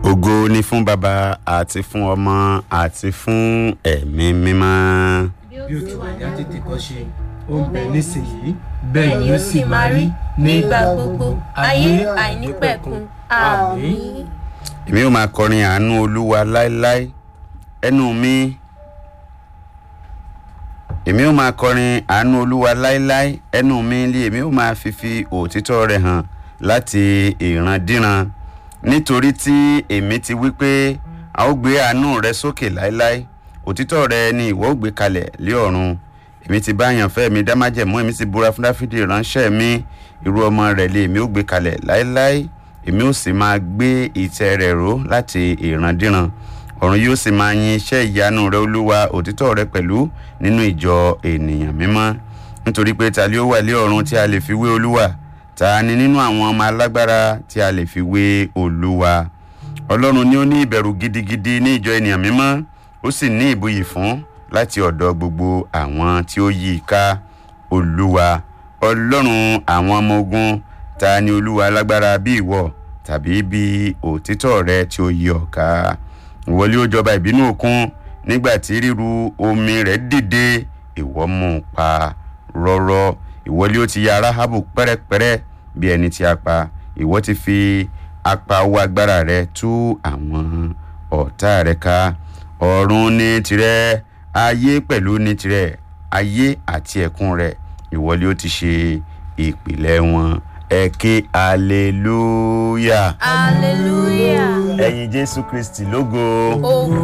ògo ni fún baba àti fún ọmọ àti fún ẹ̀mí mímọ́. bí ó ti wà ní àtètè kọ́ ṣe ó ń bẹ nísìnyí bẹ́ẹ̀ ni ó sì máa rí nígbà gbogbo ayé àìnípẹ̀kun àmín. èmi ò máa kọrin àánú olúwa láéláé ẹnu mi èmi ò máa kọrin àánú olúwa láéláé ẹnu mi lé èmi ò máa fífi òtítọ́ rẹ̀ hàn láti ìrandíran nítorí tí èmi ti wí pé a ó gbé àánú rẹ sókè láéláé òtítọ́ rẹ ni ìwọ ó gbé kalẹ̀ lé ọ̀run èmi ti bá àyànfẹ́ mi dá májẹ̀mú èmi ti búra fún dáfídì ránṣẹ́ mi irú ọmọ rẹ̀ lé èmi ó gbé kalẹ̀ láéláé èmi ó sì máa gbé ìtẹ́ rẹ̀ ró láti ìrandíran ọ̀run yóò sì máa yin iṣẹ́ ìyanu rẹ olúwa òtítọ́ rẹ pẹ̀lú nínú ìjọ ènìyàn mímọ́ nítorí pé ta ló wà lé ọ̀run tí a lè fi wé olúwa ta ni nínú àwọn ọmọ alágbára tí a lè fi wé olúwa ọlọ́run ni ó ní ìbẹ̀rù gidigidi ní ìjọ ènìyàn mímọ́ ó sì ní ìbuyì fún láti ọ̀dọ̀ gbogbo àwọn tí ó yí i ká olúwa ọlọ́run àwọn ọmọ ogun ta ni olúwa alágbára bí ìwọ tàbí bí òtítọ́ rẹ tí ó yí ọ ká ìwọlé ó jọba ìbínú òkun nígbà tí ríru omi rẹ̀ dìde ìwọ mú un pa rọ́rọ́ ìwọlé ó ti ya aráhábù pẹ́rẹ́pẹ́rẹ́ bí ẹni tí a pa ìwọ ti fi apá owó agbára rẹ tú àwọn ọ̀tá rẹ ká ọ̀run ní tirẹ̀ ayé pẹ̀lú ní tirẹ̀ ayé àti ẹ̀kún rẹ̀ ìwọlé ó ti ṣe ìpìlẹ̀ wọn ẹ ké hallelujah hallelujah. ẹ̀yin jésù kristi lógo. ògo